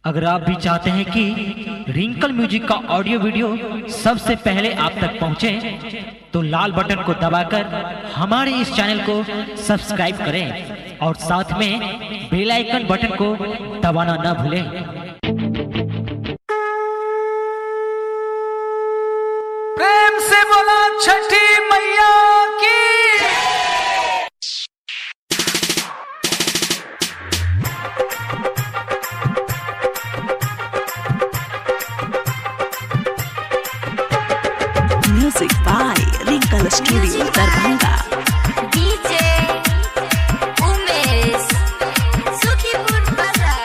अगर आप भी चाहते हैं कि रिंकल म्यूजिक का ऑडियो वीडियो सबसे पहले आप तक पहुंचे तो लाल बटन को दबाकर हमारे इस चैनल को सब्सक्राइब करें और साथ में बेल आइकन बटन को दबाना न भूलें प्रेम से बोला छठी मैया की Music by Wrinkle Studio Darbhanga. DJ Umesh Sukhipur Bazar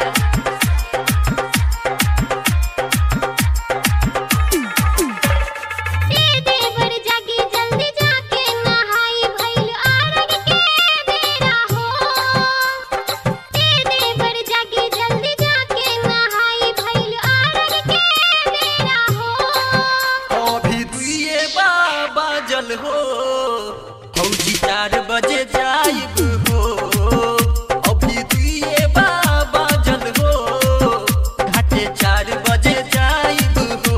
दे दे बर जागी जल्दी जाके नहाई भइल आरग के बेरा हो दे दे बर जागी जल्दी जाके नहाई भइल आरग के बेरा हो अभी दुए बाबा जल हो फौजी चार बजे जाइब हो अभी दुए बाबा जल हो घाटे चार बजे जाइब हो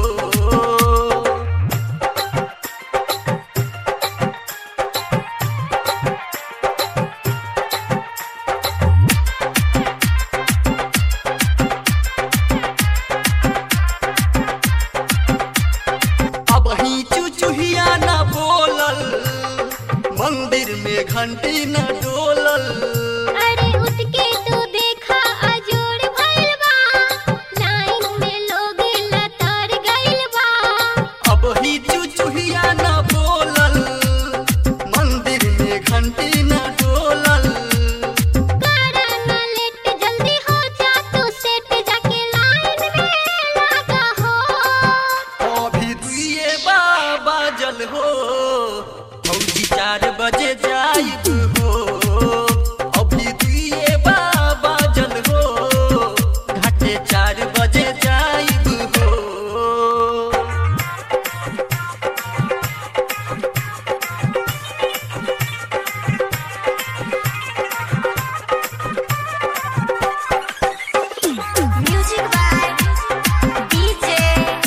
अब ही चुचुहिया न बोलल मंदिर में घंटी न डोलल अरे उठ के तू देखा अजोड़ भइल बा लाइन में लोग लतार गइल बा अब ही चुचुहिया न बोलल मंदिर में घंटी न डोलल करा न लेट जल्दी हो जा तू सेट जाके लाइन में लगा हो अभी दुए बाबा जल हो फौजी चार बजे जाइब हो अभी दुए बाबा जल हो घाटे चार बजे जाइब हो music by DJ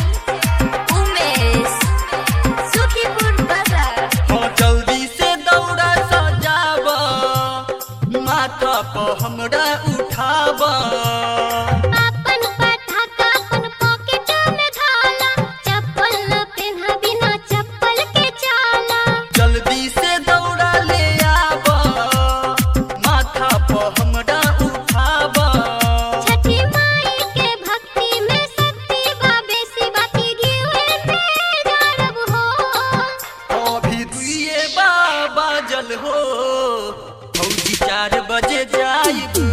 Umesh Sukhipur बाजार हो जल्दी से दौड़ा सजाब माथा पर हमरा उठाब अपन पटाखा अपन पॉकेट में धाला चप्पल न पहना बिना चप्पल के चाला जल्दी से दौड़ा ले आब माथा पर हमरा उठाब छठी माई के भक्ति में शक्ति बा बेसी बाकी गिवे पे जारब हो अभी दुए बाबा जल हो फौजी चार बजे जाइब